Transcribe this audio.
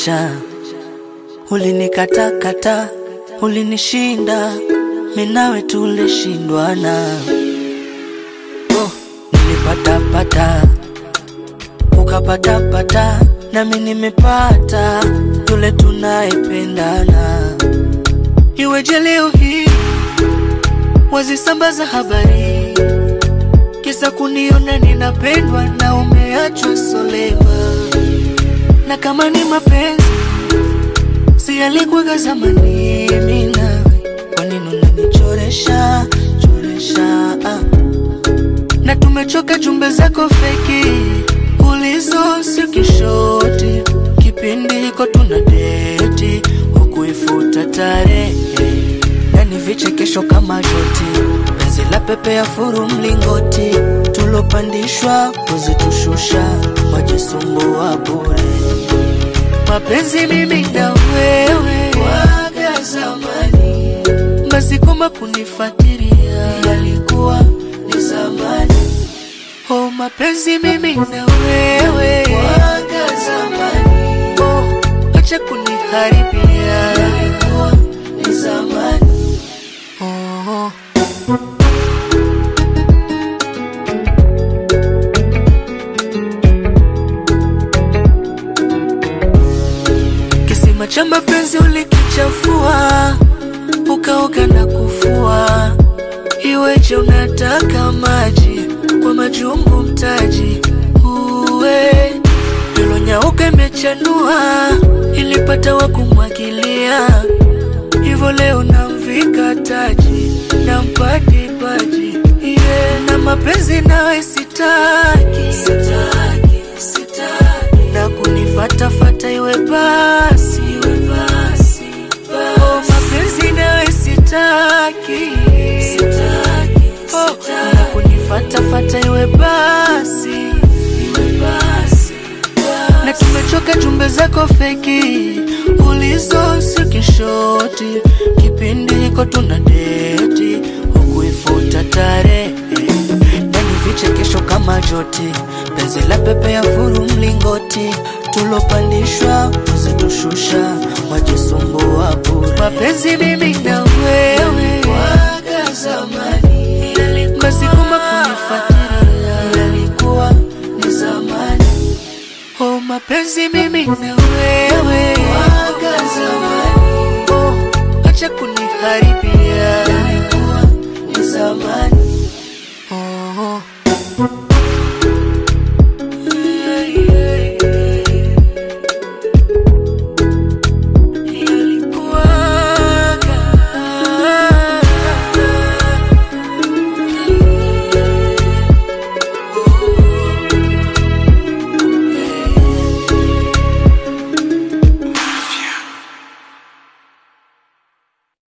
uliniacha, ulinikatakata, ulinishinda, minawe tulishindwana. Oh, nilipatapata ukapatapata, nami nimepata yule tunayependana. Iweje leo hii wazisambaza habari kisa kuniona ninapendwa na umeachwa solema, na kama ni mapenzi si yalikuwaga zamani, mimi nawe, kwa nini unanichoresha choresha ah. na tumechoka jumbe zako feki ulizo sio kishoti, kipindi hiko tuna deti hukuifuta tarehe na ni vichekesho kama joti, penzi la pepe ya furu mlingoti, tulopandishwa kuzitushusha, wajisumbua bure. Mapenzi mimi na wewe waga zamani, basi koma kunifuatilia yalikuwa ni zamani. Oh, mapenzi mimi na wewe waga zamani, oh, acha kuniharibia yalikuwa ni zamani. Oh, kisima cha mapenzi ulikichafua, ukaoga na kufua. Iweje unataka maji kwa majungu mtaji uwe ilonyauka imechanua, ilipata wa kumwagilia hivyo leo namvika taji nampati paji yeah. na mapenzi nawe sitaki, sitaki, sitaki. na kunifatafata iwe basi, iwe basi, basi. Oh, mapenzi nawe sitaki, sitaki, oh, na kunifatafata iwe basi, iwe basi, basi. na tumechoka jumbe zako feki ulizo sio kishoti, kipindi hiko tuna deti hukuifuta tarehe na ni vichekesho kama joti, penzi la pepe ya furu mlingoti, tulopandishwa kuzitushusha, wajisumbua bure. Mapenzi mimi na wewe waga zamani, basi kuma kunifuatilia yalikuwa ni zamani. Oh, mapenzi mimi na wewe waga zamani, oh, acha kuniharibia